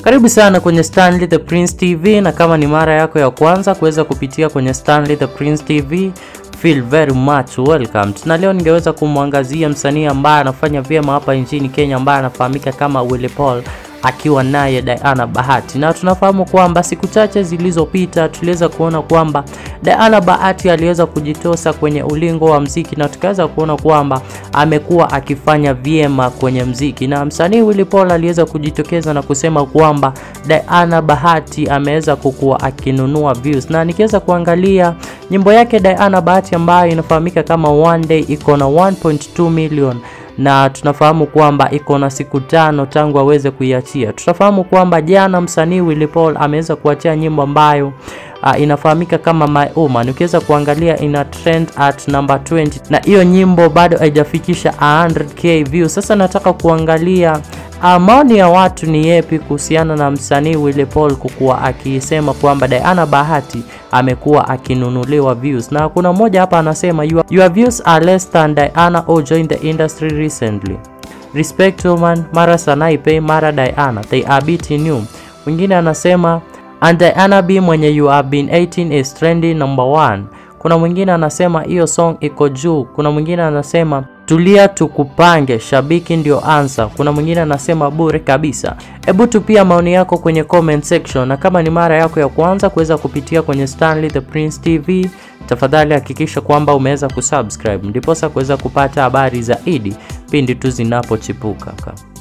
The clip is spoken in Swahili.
Karibu sana kwenye Stanley the Prince TV, na kama ni mara yako ya kwanza kuweza kupitia kwenye Stanley the Prince TV, feel very much welcome. Na leo ningeweza kumwangazia msanii ambaye anafanya vyema hapa nchini Kenya ambaye anafahamika kama Willy Paul akiwa naye Diana Bahati, na tunafahamu kwamba siku chache zilizopita tuliweza kuona kwamba Diana Bahati aliweza kujitosa kwenye ulingo wa mziki, na tukaweza kuona kwamba amekuwa akifanya vyema kwenye mziki, na msanii Willy Paul aliweza kujitokeza na kusema kwamba Diana Bahati ameweza kukuwa akinunua views, na nikiweza kuangalia nyimbo yake Diana Bahati ambayo inafahamika kama One Day iko na 1.2 million na tunafahamu kwamba iko na siku tano tangu aweze kuiachia. Tutafahamu kwamba jana msanii Willy Paul ameweza kuachia nyimbo ambayo uh, inafahamika kama My Woman. Ukiweza kuangalia ina trend at number 20 na hiyo nyimbo bado haijafikisha 100k views. Sasa nataka kuangalia uh, maoni ya watu ni yepi kuhusiana na msanii Willy Paul kukuwa akisema kwamba Diana Bahati amekuwa akinunuliwa views, na kuna mmoja hapa anasema your, your views are less than Diana who joined the industry recently. Respect woman, mara Sanaipe, mara Diana, they are beating you. Mwingine anasema and Diana B mwenye you have been 18 is trending number one. Kuna mwingine anasema hiyo song iko juu. Kuna mwingine anasema tulia tukupange, shabiki ndio ansa. Kuna mwingine anasema bure kabisa. Hebu tupia maoni yako kwenye comment section, na kama ni mara yako ya kwanza kuweza kupitia kwenye Stanley the Prince TV, tafadhali hakikisha kwamba umeweza kusubscribe ndiposa kuweza kupata habari zaidi pindi tu zinapochipuka.